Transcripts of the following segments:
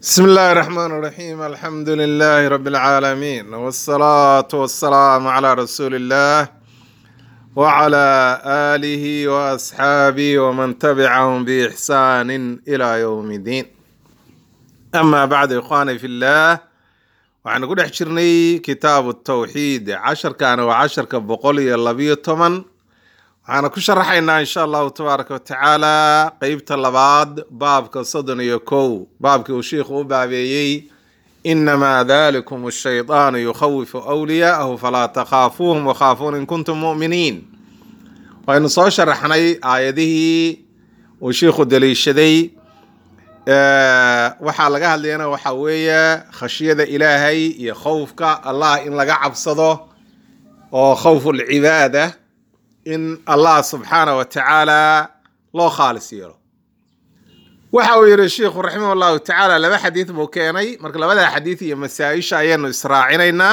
بسم الله الرحمن الرحيم الحمد لله رب العالمين والصلاة والسلام على رسول الله وعلى آله وأصحابه ومن تبعهم بإحسان إلى يوم الدين أما بعد إخواني في الله waxaan ku dhex jirnay kitaabu tawxiid casharkaana waa casharka boqol iyo labiyo toban waxaana ku sharaxaynaa insha allahu tabaaraka watacaala qeybta labaad baabka soddon iyo kow baabkii uu sheikhu u baabeeyey inamaa dalikum shaydaanu yukhawifu wliyaa'ahu falaa takhaafuuhum wakhaafuun in kuntum mu'miniin waynu soo sharaxnay aayadihii uu sheikhu daliishaday waxaa laga hadlayana waxaa weeye khashyada ilaahay iyo khowfka allah in laga cabsado oo khowfu lcibaada in allah subxaana wa tacaala loo khaalis yeelo waxa uu yihi sheikhu raximah llahu tacaala laba xadiid buu keenay marka labada xadiid iyo masaa-isha ayaanu israacinaynaa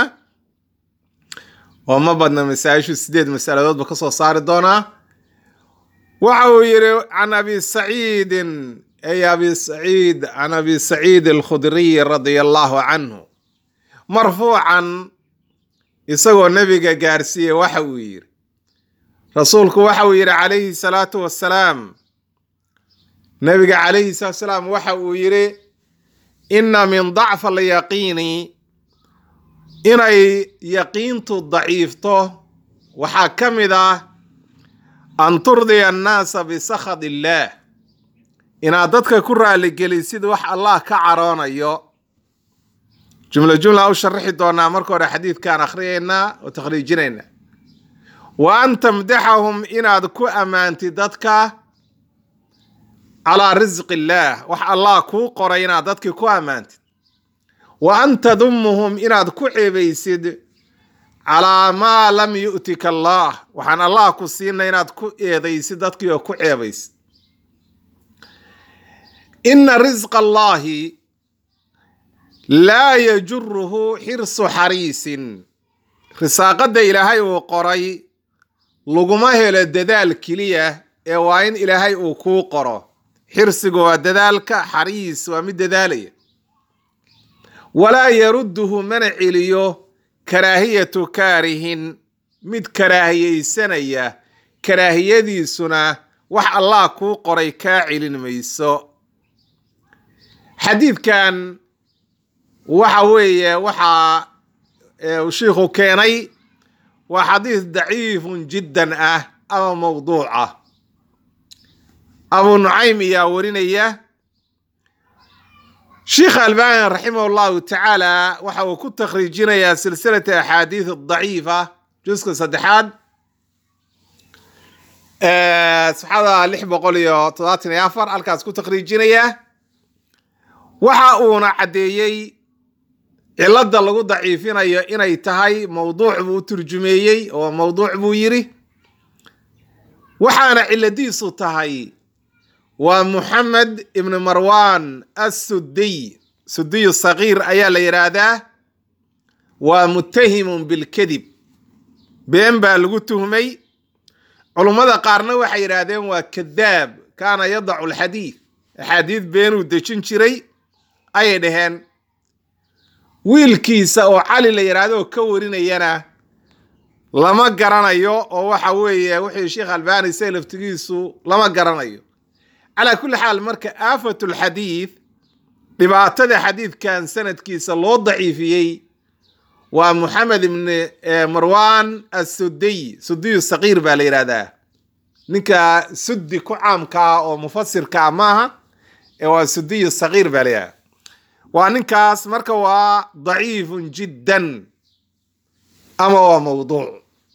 oo ma badna masaa-ishu sideed masaladoodba kasoo saari doonaa waxa uu yihi can abi saciidin ay abi saciid can abi saciid alkhudriy radia allahu canhu marfuucan isagoo nebiga gaarsiiyey waxa uu yidhi rasuulku waxa uu yidhi calayhi salaatu wassalaam nebiga calayhi salaatu wasalaam waxa uu yidhi inna min dacfa alyaqiini inay yaqiintu daciifto waxaa ka mid ah an turdiya annaasa bisakhad illaah inaad dadka ku raaligelisid wax allah ka caroonayo jumla jumla u sharaxi doonaa marka hore xadiidkaan akhriyaynaa oo takhriijinaynaa wa an tamdaxahum inaad ku ammaantid dadka calaa risqi illaah wax allah kuu qoray inaad dadkii ku ammaantid wa an tadumuhum inaad ku ceebaysid calaa maa lam yu'tika allah waxaan allah ku siinay inaad ku eedaysid dadkii oo ku ceebaysid ina risqa allahi laa yajuruhu xirsu xariisin risaaqadda ilaahay uu qoray laguma helo dadaal keliya ee waa in ilaahay uu kuu qoro xirsigu waa dadaalka xariis waa mid dadaalaya walaa yarudduhu mana celiyo karaahiyatu kaarihin mid karaahiyeysanaya karaahiyadiisuna wax allah kuu qoray kaa celin mayso xadiidkan waxa weeye waxaa uu shiikhu keenay waa xadiis daciifun jiddan ah ama mawduuc ah abu nucaym ayaa warinaya sheikh albani raximah llahu tacaala waxa uu ku takhriijinayaa silsilata axaadiis daciifa juska saddexaad safxada lix boqol iyo todobaatan iyo afar halkaas ku takhriijinaya waxa uuna caddeeyey cilada lagu daciifinayo inay tahay mawduuc buu u turjumeeyey oo mawduuc buu yiri waxaana ciladiisu tahay waa muxamed ibni marwan assudiy sudiyu sagiir ayaa la yidhaahdaa waa muttahimun bilkadib been baa lagu tuhmay culummada qaarna waxay yidhaahdeen waa kadaab kaana yadacu alxadiid axaadiid beenuu dejin jiray ayay dhaheen wiilkiisa oo cali la yidhaahdo oo ka warinayana lama garanayo oo waxa weeye wuxuu sheekh albani say laftigiisu lama garanayo calaa kulli xaal marka aafatulxadiid dhibaatada xadiidkan sanadkiisa loo daciifiyey waa moxamed ibni marwan assudiy sudiyu sagiir baa la yidhahdaa ninka suddi ku caamkaa oo mufasirkaa maaha ee waa sudiyu sagiir baa la yidhahdaa waa ninkaas marka waa daciifun jiddan ama waa mawduuc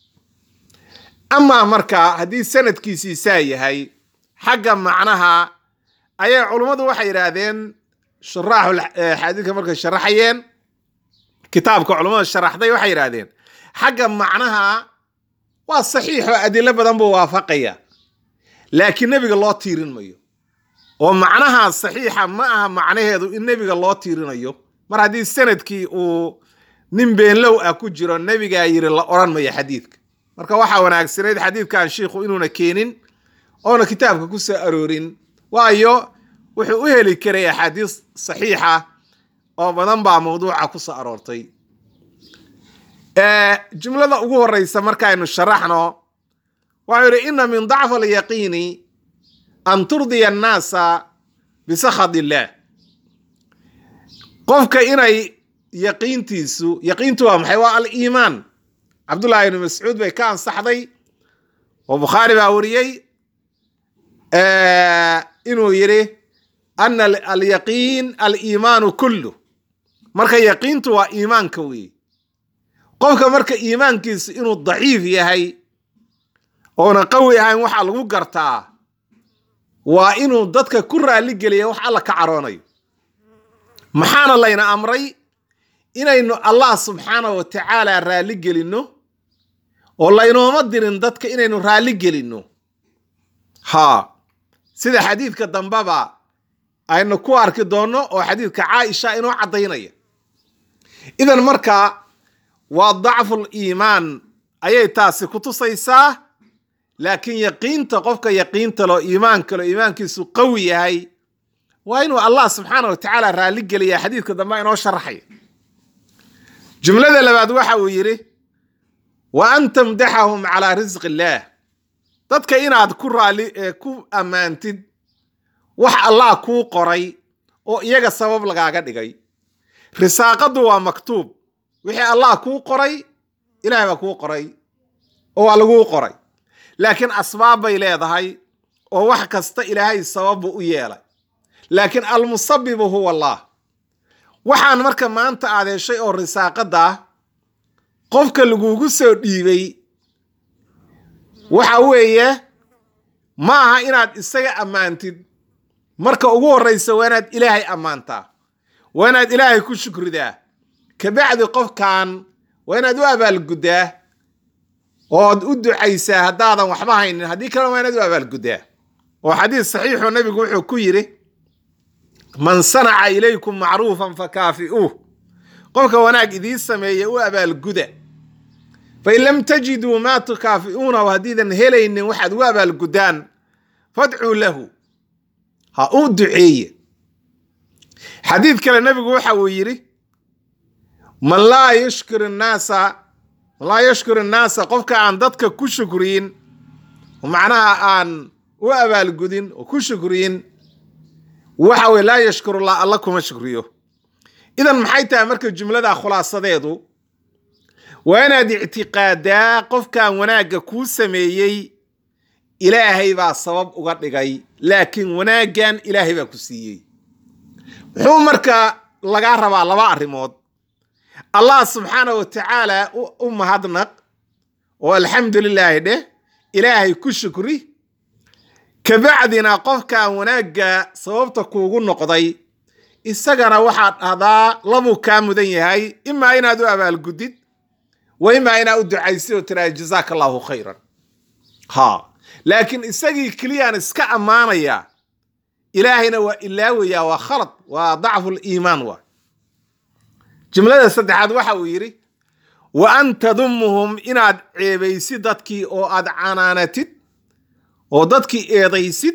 amaa marka haddii sanadkiisii saa yahay xagga macnaha ayay culummadu waxay yidhaahdeen shuraaxu xadiidka markay sharaxayeen kitaabka culummada sharaxday waxay yidhaahdeen xagga macnaha waa saxiixo adilo badan buu waafaqaya laakiin nebiga loo tiirin mayo oo macnaha saxiixa ma aha macnaheedu in nebiga loo tiirinayo mar haddii sanadkii uu nin beenlow ah ku jiro nebigaa yiri la odhan mayo xadiidka marka waxaa wanaagsanayd xadiidkan shiikhu inuuna keenin oona kitaabka ku soo aroorin waayo wuxuu u heli karay axaadiis saxiixa oo badan baa mawduuca ku soo aroortay jumlada ugu horeysa markaaynu sharaxno waxau yidhi ina min dacfi alyaqiini an turdiya annaasa bisakhad illaah qofka inay yaqiintiisu yaqiintu waa maxay waa aliimaan cabdullahi ibni mascuud bay ka ansaxday oo bukhaari baa wariyey inuu yidhi ana alyaqiin aliimaanu kullu marka yaqiintu waa iimaanka weeye qofka marka iimaankiisu inuu daciif yahay oona qawi ahayn waxaa lagu gartaa waa inuu dadka ku raalli geliya wax alla ka caroonayo maxaana layna amray inaynu allah subxaana wa tacaala raalli gelinno oo laynooma dirin dadka inaynu raalli gelinno haa sida xadiidka dambeba aynu ku arki doonno oo xadiidka caaisha inoo caddaynaya idan marka waa dacful iimaan ayay taasi ku tusaysaa laakiin yaqiinta qofka yaqiinta loo iimaanka loo iimaankiisu qawi yahay waa inuu allah subxaana wa tacaala raalli geliya xadiidka dambe inoo sharaxaya jumlada labaad waxa uu yidhi wa an tamdaxahum calaa risqi illaah dadka inaad ku raali ku ammaantid wax allah kuu qoray oo iyaga sabab lagaaga dhigay risaaqadu waa maktuub wixii allah kuu qoray ilahay baa kuu qoray oo waa laguu qoray laakiin asbaab bay leedahay oo wax kasta ilaahay sababu u yeelay laakiin almusabibu huwa allah waxaan marka maanta aad heshay oo risaaqada ah qofka lagugu soo dhiibay waxa weeye ma aha inaad isaga ammaantid marka ugu horreysa waa inaad ilaahay ammaantaa waa inaad ilaahay ku shukridaa kabacdi qofkan waa inaad u abaalguddaa ood u ducaysaa haddaadan waxba haynin haddii kalena waa inaad u abaalguddaa oo xadiis saxiixu nabigu wuxuu ku yidhi man sanaca ilaykum macruufan fakaafi'uuh qofka wanaag idiin sameeya u abaalguda fain lam tajiduu maa tukaafi'uunahu haddiidan helaynin waxaad ugu abaalguddaan fadcuu lahu ha u duceeye xadiid kale nebigu waxa uu yidhi man laa yushkir innaasa man laa yashkur innaasa qofka aan dadka ku shukriyin oo macnaha aan u abaalgudin oo ku shukriyin waxa weye laa yashkurullah alla kuma shukriyo idan maxay tahay marka jumlada khulaasadeedu waa inaad ictiqaadaa qofkan wanaagga kuu sameeyey ilaahay baa sabab uga dhigay laakiin wanaaggan ilaahay baa ku siiyey muxuu marka lagaa rabaa laba arrimood allah subxaana wa tacaala u mahadnaq oo alxamdu lilaahi dheh ilaahay ku shukri kabacdina qofkan wanaagga sababta kuugu noqday isagana waxaad dhahdaa labuu kaa mudan yahay imaa inaad u abaalgudid wa imaa inaad u ducaysid oo tiraa jazaaka allahu khayran ha laakiin isagii keliyaan iska ammaanaya ilaahayna waa ilaawayaa waa khalad waa dacfu liimaan waa jumlada saddexaad waxa uu yidhi wa an tadumuhum inaad ceebaysid dadkii oo aad canaanatid oo dadkii eedaysid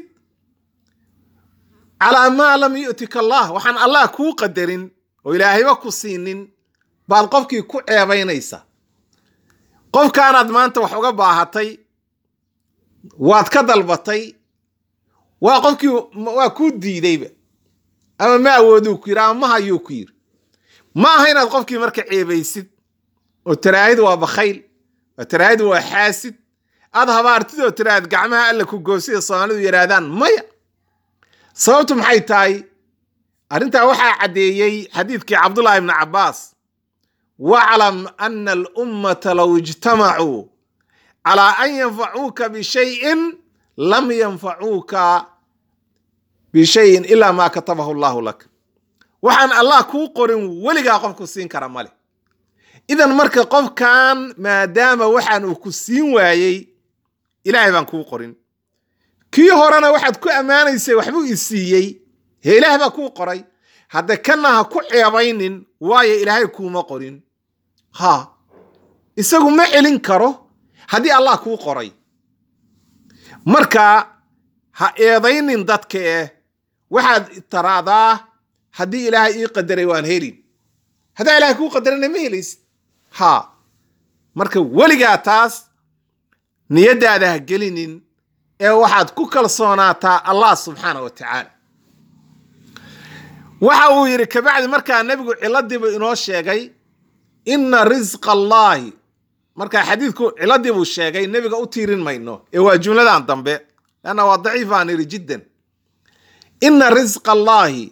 calaa maa lam yu'tika allah waxaan allah kuu qadarin oo ilaahayba ku siinin baad qofkii ku ceebaynaysa qofkaanaad maanta wax uga baahatay waad ka dalbatay waa qofkii waa kuu diidayba ama ma awooduu ku yidhi ama ma hayuu ku yidhi ma aha inaad qofkii marka ceebaysid oo taraahid waa bakhayl oo taraahid waa xaasid aad habaartid oo tiraahid gacmaha alla ku goosida soomaalidu yidhaahdaan maya sababtu maxay tahay arrintaa waxaa caddeeyey xadiidkii cabdullaahi ibni cabbaas waclam ana alummata low ijtamacuu calaa an yanfacuuka bishayin lam yanfacuuka bishayin ilaa maa katabahu allahu lak waxaan allah kuu qorin weligaa qofku siin kara male idan marka qofkan maadaama waxaan uu ku siin waayey ilaahay baan kuu qorin kii horena waxaad ku ammaanaysay waxbuu i siiyey hee ilaah baa kuu qoray hadda kana ha ku ceebaynin waayo ilaahay kuuma qorin ha isagu ma celin karo haddii allah kuu qoray marka ha eedaynin dadka eh waxaad taraadaa haddii ilaahay ii qadaray waan helin haddaa ilaahay kuu qadarana ma helaysid ha marka weligaa taas niyaddaada ha gelinin ee waxaad ku kalsoonaataa allah subxaana wa tacaala waxa uu yidhi kabacdi markaa nebigu ciladiibu inoo sheegay ina risqa allaahi markaa xadiidku ciladii buu sheegay nebiga u tiirin mayno ee waa jumladan dambe lanna waa daciif aan idhi jiddan ina risqa allaahi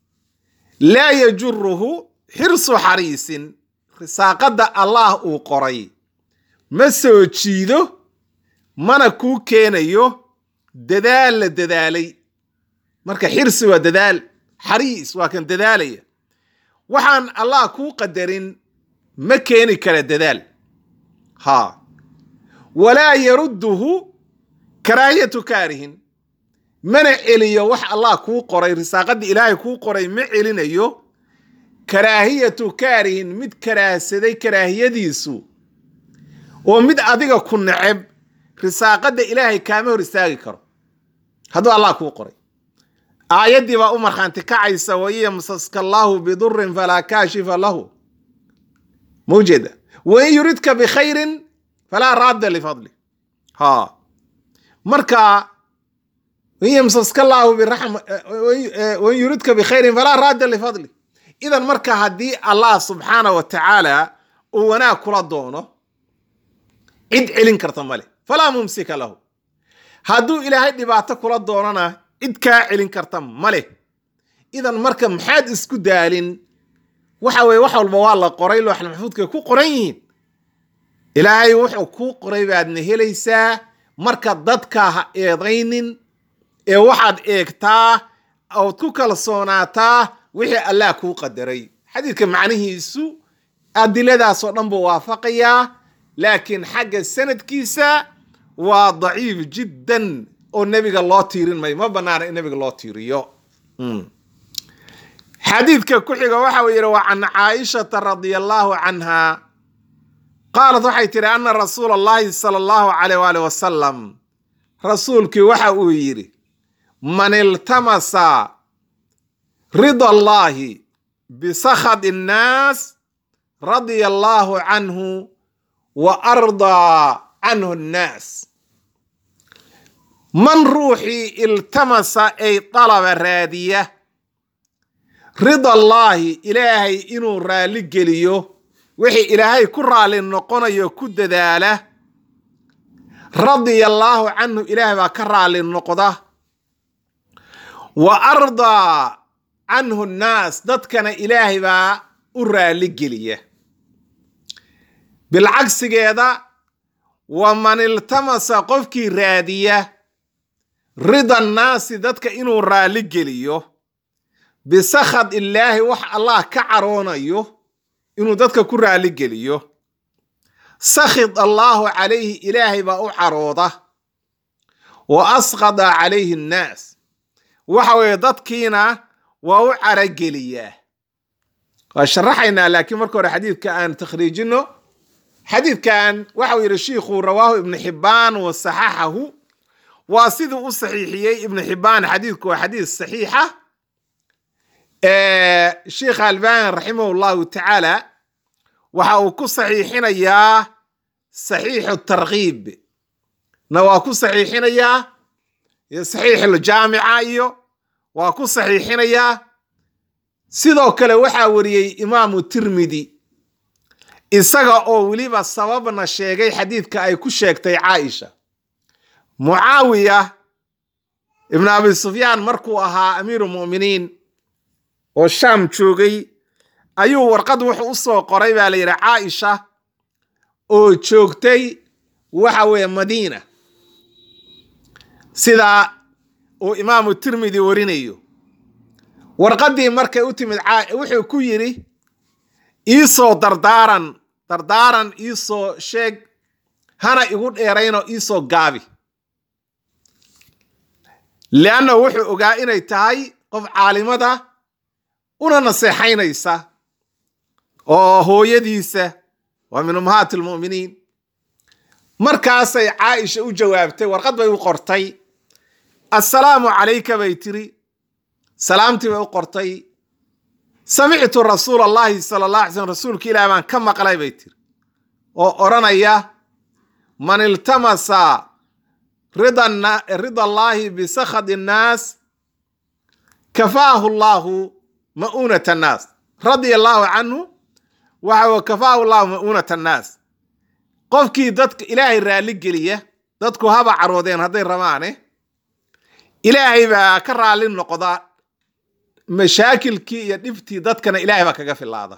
laa yajuruhu xirsu xariisin risaaqadda allah uu qoray ma soo jiido mana kuu keenayo dadaal la dadaalay marka xirsi waa dadaal xariis waa kan dadaalaya waxaan allah kuu qadarin ma keeni kara dadaal ha walaa yarudduhu karaahiyatu kaarihin mana celiyo wax allah kuu qoray risaaqadii ilaahay kuu qoray ma celinayo karaahiyatu kaarihin mid karaahsaday karaahiyadiisu oo mid adiga ku neceb risaaqadda ilaahay kaama hor istaagi karo hadduu allah kuu qoray aayaddii baa u markhaanti kacaysa waiyo yamsaska allaahu bidurin falaa kaashifa lahu ma ujeeda wain yuridka bikhayrin falaa raadda lifadli ha marka wain yamsaska allaahu biraxma wain yuridka bikhayrin falaa raadda lifadli idan marka haddii allah subxaana wa tacaala uu wanaag kula doono cid celin karta male falaa mumsika lahu hadduu ilaahay dhibaato kula doonana cid kaa celin karta male idan marka maxaad isku daalin waxa weye wax walba waa la qoray looxal maxfuudkay ku qoran yihiin ilaahay wuxuu kuu qoray baadna helaysaa marka dadka ha eedaynin ee waxaad eegtaa ood ku kalsoonaataa wixii allah kuu qadaray xadiidka macnihiisu adiladaasoo dhan buu waafaqayaa laakiin xagga sanadkiisa waa daciif jiddan oo nebiga loo tiirin mayo ma banaana in nebiga loo tiiriyo xadiidka ku xiga waxa uu yidhi wa can caaishata radia allaahu canha qaalat waxay tidhi ana rasuula allahi sala allahu calayh waali wasalam rasuulkii waxa uu yidhi man iltamasa rida allaahi bisakhad innaas radia allaahu canhu wa ardaa canhu annaas man ruuxii iltamasa ay dalaba raadiya rida allaahi ilaahay inuu raalli geliyo wixii ilaahay ku raalli noqonayo ku dadaala radia allaahu canhu ilaahay baa ka raalli noqda wa ardaa canhu nnaas dadkana ilaahay baa u raalli geliya bilcagsigeeda wa man iltamasa qofkii raadiya rida annaasi dadka inuu raalli geliyo bisakhad illaahi wax allah ka caroonayo inuu dadka ku raalli geliyo sakhid allaahu calayhi ilaahay baa u carooda wa asqada calayhi annaas waxa weeye dadkiina waa u carageliyaa waa sharaxaynaa laakiin marka hore xadiidka aan takhriijino xadiidkan waxau yidhi shiikhu rawaahu ibnu xibbaan wa saxaxahu waa siduu u saxiixiyey ibnu xibbaan xadiidku waa xadiis saxiixa sheikh albani raximah llahu tacaala waxa uu ku saxiixinayaa saxiixu tarkiib na waa ku saxiixinayaa saxiixuljaamica iyo waa ku saxiixinayaa sidoo kale waxaa wariyey imaamu tirmidi isaga oo weliba sababna sheegay xadiidka ay ku sheegtay caaisha mucaawiya ibnu abi sufyaan markuu ahaa amiiru muminiin oo shaam joogay ayuu warqad wuxuu u soo qoray baa la yidhi caaisha oo joogtay waxa weeye madiina sida uu imaamu tirmidi warinayo warqaddii markay u timid wuxuu ku yidhi iisoo dardaaran dardaaran iisoo sheeg hana igu dheerayno iisoo gaabi leanna wuxuu ogaa inay tahay qof caalimada una naseexaynaysa oo hooyadiisa waa min ummahaati almu'miniin markaasay caaisha u jawaabtay warqad bay u qortay assalaamu calayka bay tiri salaamtii bay u qortay samictu rasuula allahi sala allah alay slm rasuulka ilaah baan ka maqlay bay tiri oo odhanaya man iltamasa rida allaahi bisakhadi annaas kafaahu allaahu ma'uunat annaas radia allaahu canhu waxa kafaahu allahu ma'uunat annaas qofkii dadka ilaahay raalli geliya dadku haba caroodeen hadday rabaane ilaahay baa ka raalli noqda mashaakilkii iyo dhibtii dadkana ilaahay baa kaga filaada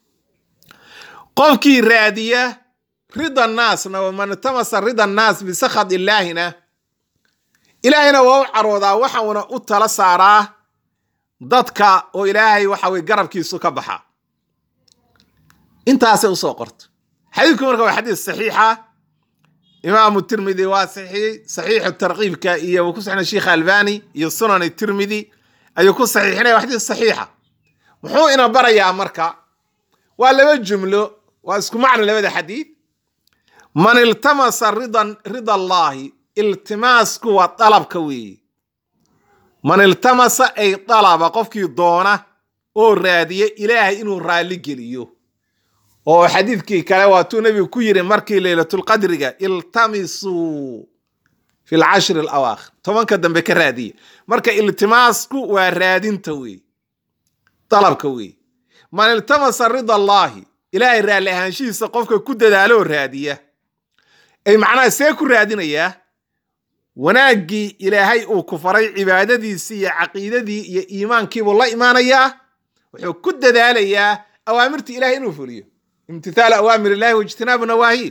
qofkii raadiya rida naasna waman itamasa rida naas bisakhad illaahina ilaahayna waa u caroodaa waxauna u tala saaraa dadka oo ilaahay waxa weye garabkiisu ka baxa intaasay usoo qorto xadiidku marka waa xadiis saxiixa imaamu tirmidi waa saxiix saxiixu tarkiibka iyo ku saxina sheikh albani iyo sunan tirmidi ayuu ku saxiixinaya waa xadiis saxiixa muxuu ina barayaa marka waa laba jumlo waa isku macno labada xadiid man iltamasa ridan rida allaahi iltimaasku waa dalabka weeye man iltamasa ay dalaba qofkii doona oo raadiya ilaahay inuu raalli geliyo oo xadiidkii kale waatuu nebigu ku yiri markii leylatulqadriga iltamisuu fi lcashri alawaakhir tobanka dambe ka raadiya marka iltimaasku waa raadinta weeye dalabka weeye man iltamasa rida allaahi ilaahay raalli ahaanshihiisa qofka ku dadaaloo raadiya ay macnaha see ku raadinayaa wanaaggii ilaahay uu ku faray cibaadadiisii iyo caqiidadii iyo iimaankiibuu la imaanayaa wuxuu ku dadaalayaa awaamirtii ilahay inuu fuliyo imtithaalu awaamir illahi waijtinaabu nawaahi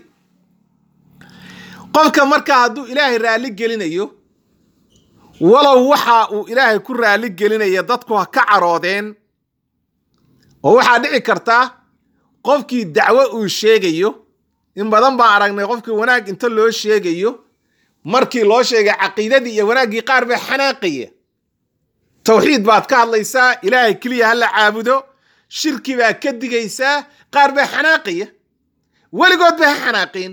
qofka marka hadduu ilaahay raalli gelinayo walow waxa uu ilaahay ku raalli gelinaya dadku ha ka caroodeen oo waxaa dhici karta qofkii dacwo uu sheegayo in badan baan aragnay qofkii wanaag inta loo sheegayo markii loo sheegay caqiidadii iyo wanaaggii qaar baa xanaaqaya tawxiid baad ka hadlaysaa ilaahay keliya ha la caabudo shirki baa ka digaysaa qaar baa xanaaqaya weligood ba ha xanaaqeen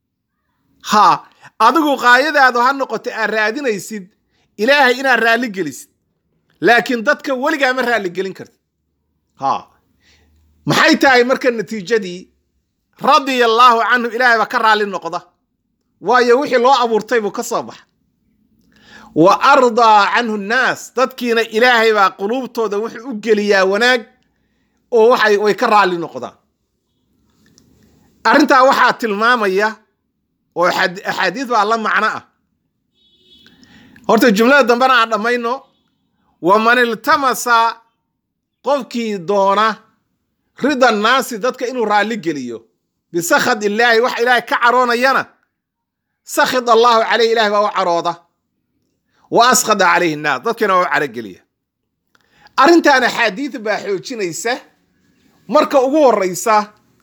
ha adigu qaayadaadu ha noqoto aad raadinaysid ilaahay inaad raalli gelisid laakiin dadka weligaa ma raalli gelin kartid ha maxay tahay marka natiijadii radia allaahu canhu ilaahay baa ka raalli noqda waayo wixii loo abuurtay buu ka soo baxa wa ardaa canhu nnaas dadkiina ilaahay baa quluubtooda wuxuu u geliyaa wanaag oo waxay way ka raalli noqdaan arrintaa waxaa tilmaamaya oo axaadiis baa la macno ah horta jumlada dambena aan dhammayno waman iltamasa qofkii doona rida naasi dadka inuu raalli geliyo bisakhad illaahi wax ilaahay ka caroonayana sakhid allaahu caleyh ilahay baa u carooda wa askhada calayhi nnaas dadkiina waa u carogeliya arrintan axaadiid baa xoojinaysa marka ugu horreysa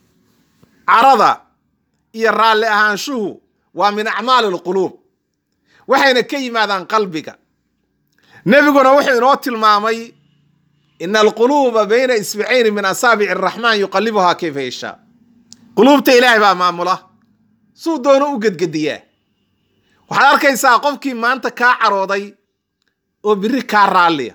carada iyo raalli ahaanshuhu waa min acmaali alquluub waxayna ka yimaadaan qalbiga nebiguna wuxuu inoo tilmaamay ina alquluuba bayna isbicayni min asaabici araxmaan yuqalibuhaa kayfa yashaa quluubta ilaahay baa maamula suu doono u gedgediyaa waxaad arkaysaa qofkii maanta kaa carooday oo biri kaa raalliya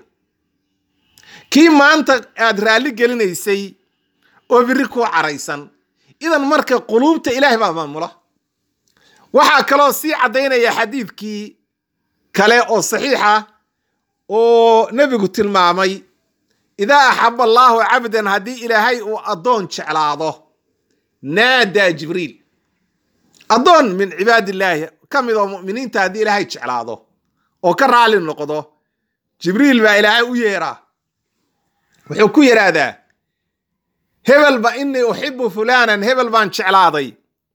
kii maanta aad raalli gelinaysay oo biri kuu caraysan idan marka quluubta ilaahay baa maamula waxaa kaloo sii caddaynaya xadiidkii kale oo saxiixa oo nebigu tilmaamay idaa axaba allaahu cabdan haddii ilaahay uu addoon jeclaado naadaa jibriil addoon min cibaadillaahi ka mid oo mu'miniinta haddii ilaahay jeclaado oo ka raalli noqdo jibriil baa ilaahay u yeeraa wuxuu ku yidhaahdaa hebel ba inii uxibu fulaanan hebel baan jeclaaday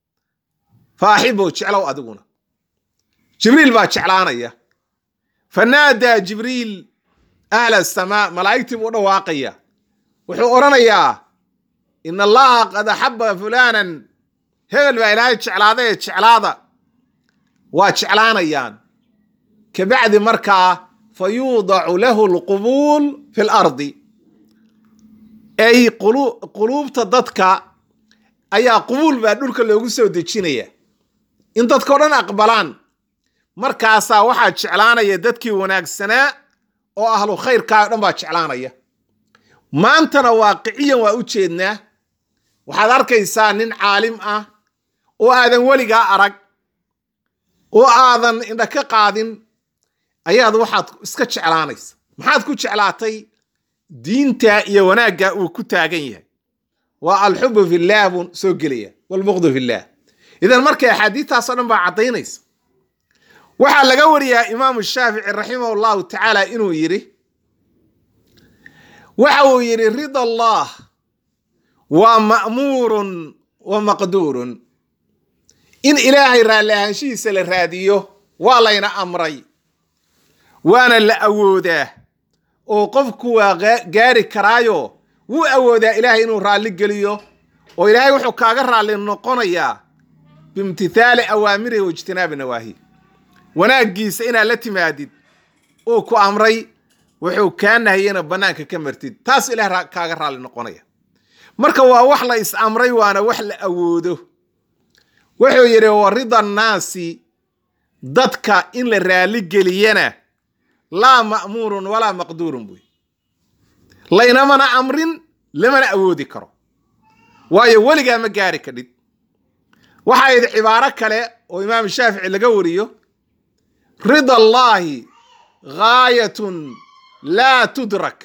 fa axibow jeclow adiguna jibriil baa jeclaanaya fa naadaa jibriil ahla asamaa malaa'igtii buu u dhawaaqaya wuxuu odhanayaa in allaha qad axaba fulaanan hebel baa ilaahay jeclaadaye jeclaada waa jeclaanayaan kabacdi markaa fa yuudacu lahu alqubuul fi lardi ay quluubta dadka ayaa qubuul baa dhulka loogu soo dejinaya in dadkao dhan aqbalaan markaasaa waxaa jeclaanaya dadkii wanaagsanaa oo ahlu khayrkaa o dhan baa jeclaanaya maantana waaqiciyan waa u jeednaa waxaad arkaysaa nin caalim ah oo aadan weligaa arag oo aadan indha ka qaadin ayaad waxaad iska jeclaanaysa maxaad ku jeclaatay diinta iyo wanaagga uu ku taagan yahay waa alxubu fillaah buu soo gelaya walbuqdu fillaah idan markay axaadiistaasoo dhan baa caddaynaysa waxaa laga wariyaa imaamu shaafici raximah llahu tacaala inuu yidhi waxa uu yidhi rida allah waa ma'muurun wa maqduurun in ilaahay raalli ahaanshihiisa la raadiyo waa layna amray waana la awoodaa oo qofku waa gaari karaayo wuu awoodaa ilaahay inuu raalli geliyo oo ilaahay wuxuu kaaga raalli noqonayaa biimtithaali awaamirihi wa ijtinaabi nawaahi wanaaggiisa inaad la timaadid uu ku amray wuxuu kaa nahiyena bannaanka ka martid taas ilaah kaaga raalli noqonaya marka waa wax la is amray waana wax la awoodo wuxuu yidhi wa rida annaasi dadka in la raalli geliyana laa ma'muurun walaa maqduurun buy laynamana amrin lamana awoodi karo waayo weligaa ma gaari kadhid waxaa yidhi cibaaro kale oo imaam shaafici laga wariyo rida allaahi gaayatun laa tudrak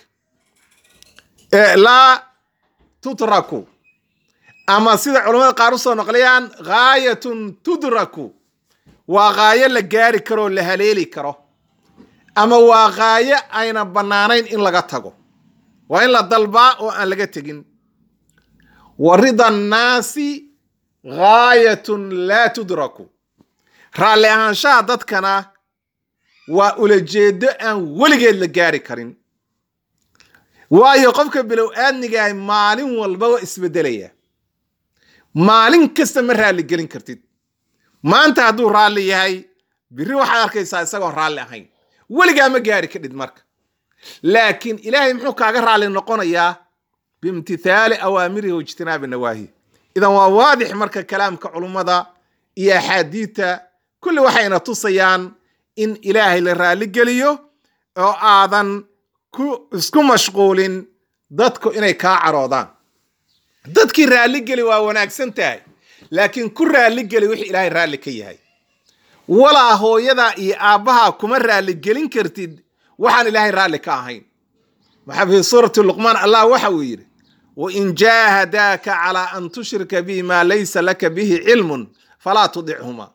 laa tutraku ama sida culamada qaar u soo noqlayaan gaayatun tudraku waa gaayo la gaari karoo la haleeli karo ama waa gaayo ayna bannaanayn in laga tago waa in la dalbaa oo aan laga tegin wa rida annaasi gaayatun laa tudraku raalli ahaanshaha dadkana waa ulajeedo aan weligeed la gaari karin waayo qofka bilow aadnigaah maalin walba waa isbeddelaya maalin kasta ma raalli gelin kartid maanta hadduu raalli yahay biri waxaad arkaysaa isagoon raalli ahayn weligaa ma gaari kadhid marka laakiin ilaahay muxuu kaaga raalli noqonayaa biimtithaali awaamirihi wa ijtinaabi nawaahi idan waa waadix marka kalaamka culummada iyo axaadiidta kulli waxayna tusayaan in ilaahay la raalli geliyo oo aadan ku isku mashquulin dadku inay kaa caroodaan dadkii raalligeli waa wanaagsan tahay laakiin ku raalligeli wixii ilaahay raalli ka yahay walaa hooyadaa iyo aabbahaa kuma raalligelin kartid waxaan ilaahay raalli ka ahayn maxaa fi suurati luqmaan allah waxa uu yidhi wain jaahadaaka calaa an tushrika bi maa laysa laka bihi cilmun falaa tudichumaa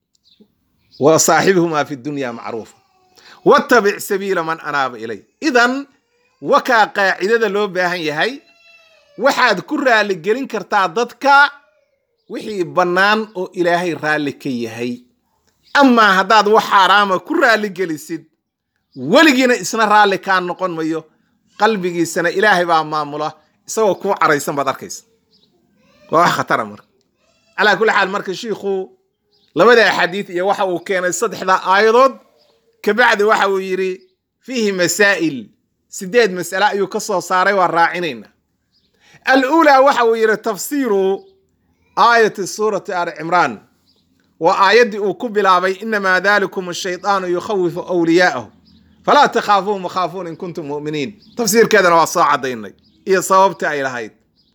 wa saaxibhumaa fi dunya macruufa wattabic sabiila man anaaba ilay idan wakaa qaacidada loo baahan yahay waxaad ku raalligelin kartaa dadka wixii bannaan oo ilaahay raalli ka yahay amaa haddaad wax xaaraama ku raalligelisid weligiina isna raalli kaa noqon mayo qalbigiisana ilaahay baa maamula isagoo kuu caraysan baad arkaysa waa wax khatara marka calaa kulli xaal marka shiikhu labada axaadiid iyo waxa uu keenay saddexda aayadood kabacdi waxa uu yidhi fiihi masaa'il sideed mas'ale ayuu ka soo saaray waa raacinayna aluulaa waxa uu yidhi tafsiiru aayati suurati aali cimraan waa aayaddii uu ku bilaabay inamaa dalikum ashaydaanu yukhawifu wliyaa'ahu falaa takhaafuuhum wakhaafuun in kuntum mu'miniin tafsiirkeedana waa soo caddaynay iyo sababtii ay lahayd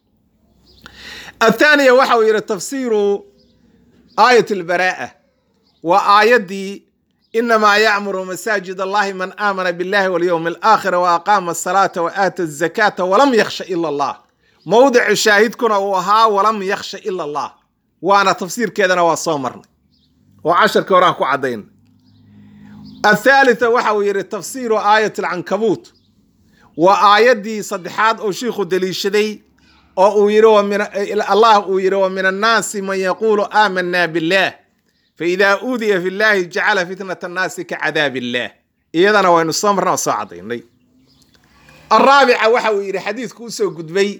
athaaniya waxa uu yidhi tafsiiru aayat albaraa'a waa aayaddii inamaa yacmuru masaajid allahi man aamana billahi walyowmi alaakhira wa aqaama asalaata wa aata azakaata walam yakhsha ila allah mowdicu shaahidkuna uu ahaa walam yakhsha ila allah waana tafsiirkeedana waa soo marnay oo casharkii horaan ku caddayn athaalitha waxa uu yidhi tafsiiru aayat alcankabuut waa aayaddii saddexaad oo shiikhu deliishaday oo uu yidhi allah uu yidhi wa min annaasi man yaquulu aamanaa billah faidaa uudiya fi llahi jacala fitnat annaasi ka cadaab illah iyadana waynu soo marna oo soo caddaynay araabica waxa uu yidhi xadiidku usoo gudbay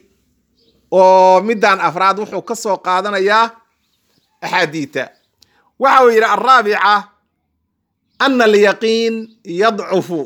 oo middan afraad wuxuu ka soo qaadanayaa axaadiita waxa uu yidhi araabica ana alyaqiin yadcufu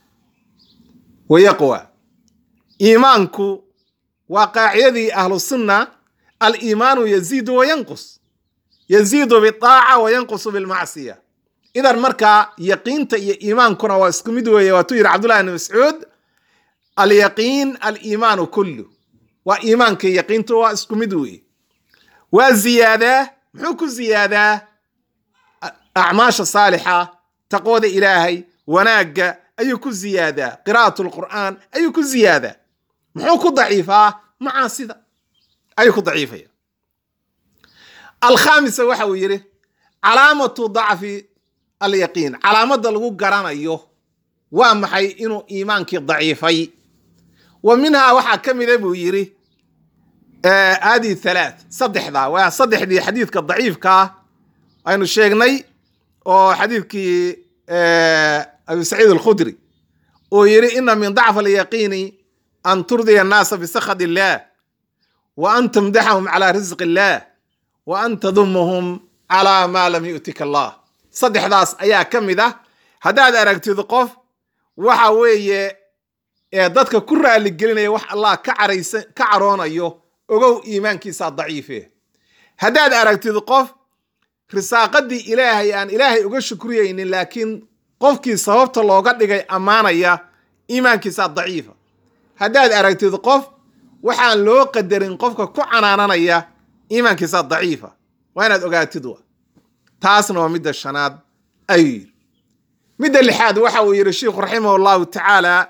wa yaqwa iimaanku waa qaacidadii ahlu sunna aliimaanu yaziidu wa yanqus yaziidu bitaaca wa yanqusu bilmacsiya idan markaa yaqiinta iyo iimaankuna waa isku mid weeye waatuu yidhi cabdullahi bni mascuud alyaqiin aliimaanu kullu waa iimaanka yaqiintu waa isku mid weeye waa ziyaadaa muxuu ku ziyaadaa acmaasha saalixa taqwada ilaahay wanaagga ayuu ku ziyaadaa qiraa'atu lqur'aan ayuu ku ziyaadaa muxuu ku daciifaa macaasida ayuu ku daciifaya alkhaamisa waxa uu yidhi calaamatu dacfi alyaqiin calaamadda lagu garanayo waa maxay inuu iimaankii daciifay wa minhaa waxaa ka mida buu yidhi hadihi thalaat saddexdaa waa saddexdii xadiidka daciifkaa aynu sheegnay oo xadiidkii abi saciid alkhudri uu yidhi ina min dacf alyaqiini an turdiya annaasa bisakhad illaah wa an tamdaxahum calaa risqi illaah wa an tadumuhum calaa maa lam yu'tika allah saddexdaas ayaa ka mid ah haddaad aragtid qof waxa weeye ee dadka ku raaligelinaya wax allah ka caraysa ka caroonayo ogow iimaankiisaa daciife haddaad aragtid qof risaaqadii ilaahay aan ilaahay uga shukriyeynin laakiin qofkii sababta looga dhigay ammaanaya iimaankiisaa daciifa haddaad aragtid qof waxaan loo qadarin qofka ku canaananaya iimaankiisaa daciifa waa inaad ogaatid wa taasna waa midda shanaad ayuu yidhi midda lixaad waxa uu yidhi sheikhu raximah allahu tacaala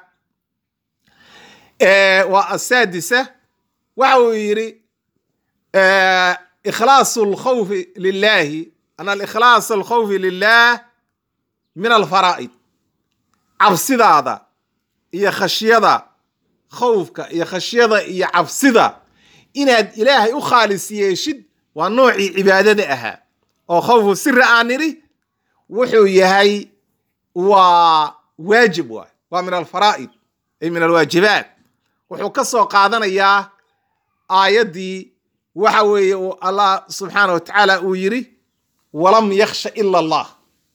waa asaadisa waxa uu yidhi ikhlaasu alkhawfi lilahi an alikhlaas alkhawfi lilah min alfaraa'id cabsidaada iyo khashyada khawfka iyo khashyada iyo cabsida inaad ilaahay u khaalis yeeshid waa noocii cibaadada ahaa oo khawfu siri aan nidhi wuxuu yahay waa waajib waay waa min alfaraa'id ay min alwaajibaat wuxuu ka soo qaadanayaa aayaddii waxa weeye uu allah subxaana wa tacaala uu yidhi walam yakhsha ila allah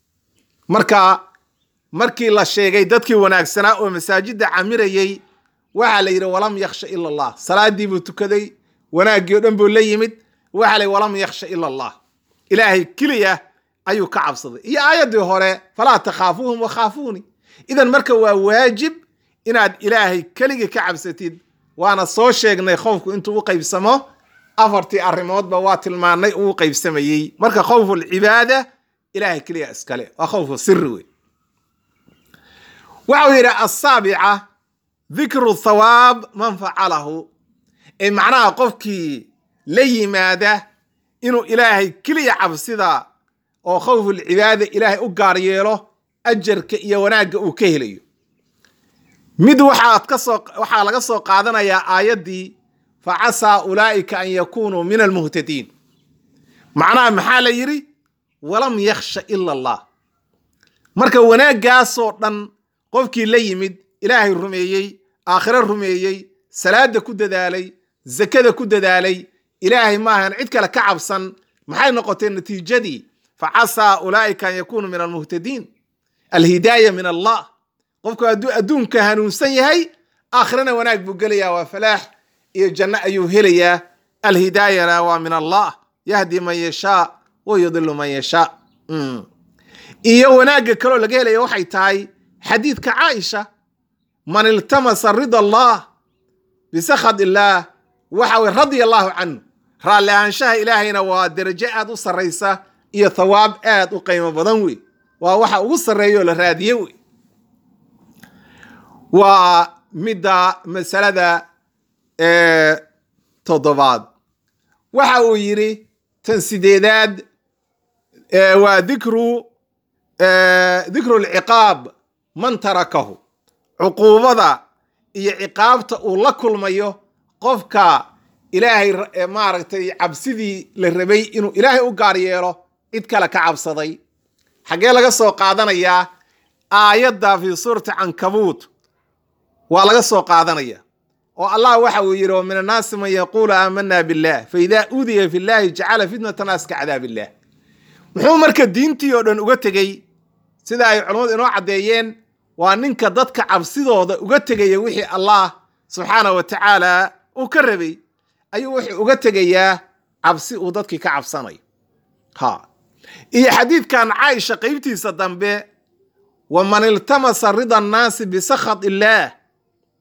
marka markii la sheegay dadkii wanaagsanaa oo masaajidda camirayey waxaa la yidhi walam yakhsha ila allah salaadii buu tukaday wanaaggii o dhan buu la yimid waxaa la yidhi walam yakhsha ila allah ilaahay keliya ayuu ka cabsaday iyo aayaddii hore falaa takhaafuuhum wakhaafuuni idan marka waa waajib inaad ilaahay keligii ka cabsatid waana soo sheegnay khowfku intuu u qaybsamo afartii arrimoodba waa tilmaanay uu qaybsamayey marka khowfu lcibaada ilahay keliya iskale waa khowfu siri wey waxau yidhi asaabica dikru thawaab man facalahu ee macnaha qofkii la yimaada inuu ilaahay keliya cabsida oo khowfu lcibaada ilaahay u gaar yeelo ajarka iyo wanaagga uu ka helayo mid waxaad ka soo waxaa laga soo qaadanayaa aayaddii fa casaa ulaa'ika an yakunuu min almuhtadiin macnaha maxaa la yidhi walam yakhsha ila allah marka wanaaggaasoo dhan qofkii la yimid ilaahay rumeeyey aakhiro rumeeyey salaada ku dadaalay zakada ku dadaalay ilaahay maahan cid kale ka cabsan maxay noqotay natiijadii fa casaa ulaa'ika an yakunuu min almuhtadiin alhidaaya min allah qofku hadduu adduunka hanuunsan yahay aakhirana wanaag buu gelayaa waa falaax iyo janno ayuu helayaa alhidaayana waa min allah yahdi man yashaa wa yudilu man yashaa iyo wanaagga kaloo laga helaya waxay tahay xadiidka caaisha man iltamasa rida allah bisakhad illaah waxa weye radia allahu canhu raalli ahaanshaha ilaahayna waa derajo aad u sarraysa iyo thawaab aad u qiimo badan wey waa waxa ugu sarreeya oo la raadiye wey waa midda masalada toddobaad waxa uu yidhi tan sideedaad waa dikru dikru lciqaab man tarakahu cuquubada iyo ciqaabta uu la kulmayo qofka ilaahay maaragtay cabsidii la rabay inuu ilaahay u gaar yeelo cid kale ka cabsaday xaggee laga soo qaadanayaa aayadda fii suurati cankabuut waa laga soo qaadanaya oo allah waxa uu yidhi min annaasi man yaquulu aamana billah fa idaa uudiya fi llahi jacala fitnata naas ka cadaab illah muxuu marka diintii oo dhan uga tegey sida ay culammadu inoo caddeeyeen waa ninka dadka cabsidooda uga tegaya wixii allah subxaana wa tacaala uu ka rabay ayuu wuxuu uga tegayaa cabsi uu dadkii ka cabsanayo ha iyo xadiidkan caaisha qeybtiisa dambe waman iltamasa rida annaasi bisakhad illaah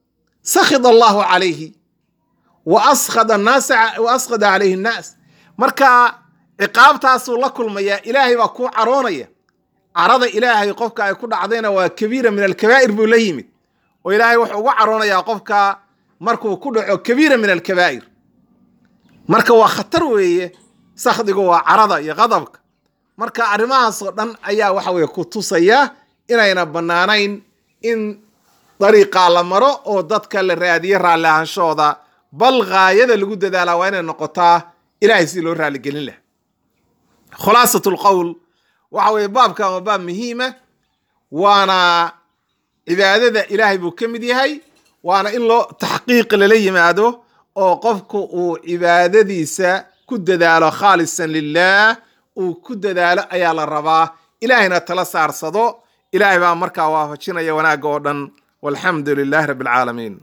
sakhida allahu calayhi wa askhada annaasa wa askhada calayhi annaas marka ciqaabtaasuu la kulmayaa ilaahay baa kuu caroonaya carada ilaahay qofka ay ku dhacdayna waa kabiira min alkabaa'ir buu la yimid oo ilaahay wuxuu uga caroonayaa qofka markuu ku dhaco kabiira min alkabaa'ir marka waa khatar weeye sakhdigu waa carada iyo qadabka marka arrimahaasoo dhan ayaa waxa weye ku tusaya inayna bannaanayn in dariiqaa la maro oo dadka la raadiyo raalli ahaanshooda bal gaayada lagu dadaalaa waa inay noqotaa ilahay si loo raaligelin laha khulaasat lqowl waxa weye baabkan waa baab muhiima waana cibaadada ilaahay buu ka mid yahay waana in loo taxqiiq lala yimaado oo qofku uu cibaadadiisa ku dadaalo khaalisan lilah uu ku dadaalo ayaa la rabaa ilaahayna tala saarsado ilaahay baa markaa waafajinaya wanaagga oo dhan walxamdu lilahi rabbi alcaalamiin